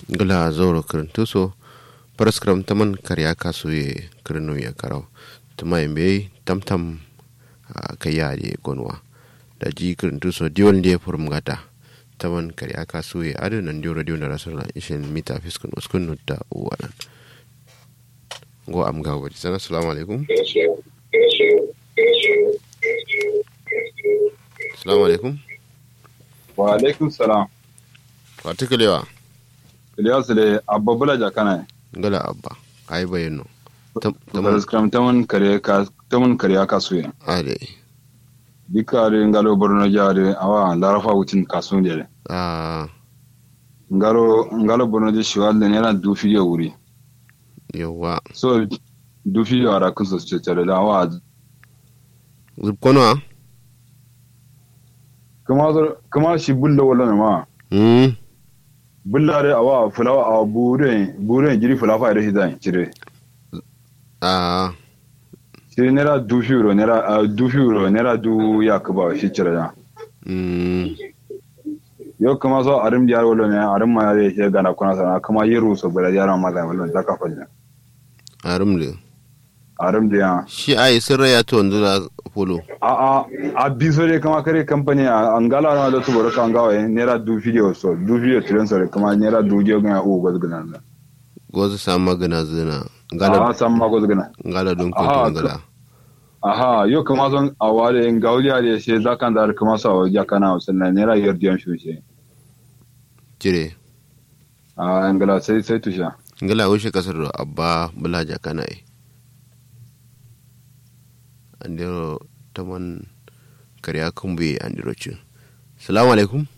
gula zoro kirintuso paraskram taman karya kasuye kirinu ya karau tuma imbe tamtam kayari gonwa da ji kirintuso diwon da ya furum gata taman karya kasuye adu nan diyo radio na rasulullah ishin mita fiskun uskun nutta uwanan go am gawo bari sana assalamu alaikum assalamu alaikum wa alaikum salam watikalewa Ilyas le abba bula jakana gala abba ai bayano taman skram taman kare ka taman kare ka suya ade dikare ngalo borno jare awa larafa wutin kasun de a ngalo ngalo borno de shiwal de nera du fiyo wuri yawa so du fiyo ara kun so ce tare da awa zubkono kuma kuma shi bulla wala ma hmm bulla de awa fulawa a bure bure jiri fulafa da hidan cire a shi nera du fiyo nera du fiyo nera du yakuba shi cire da hmm yo kuma so arim diar wolo ne arim ma yare ke gana kuna sana kuma yiru so bala yara ma da wolo da ka fanya arumle arim dia shi ai sirra ya to ndula polo a a a biso de kama kare company a angala na da tubaro kan gawa nera du video so du video tren so kuma nera du je ga u go gana na gozu sama gana zina a ngala sam ma go gana ngala don ko Aha, ngala aha yo kuma son awale ngauliya de she zakan da kuma so ya kana sannan nera yardiyan shushe jire a angala sai sai tusha ngala wushe kasar do abba bulaja kana ai andiro taman karya kumbe andiro chu salamu alaikum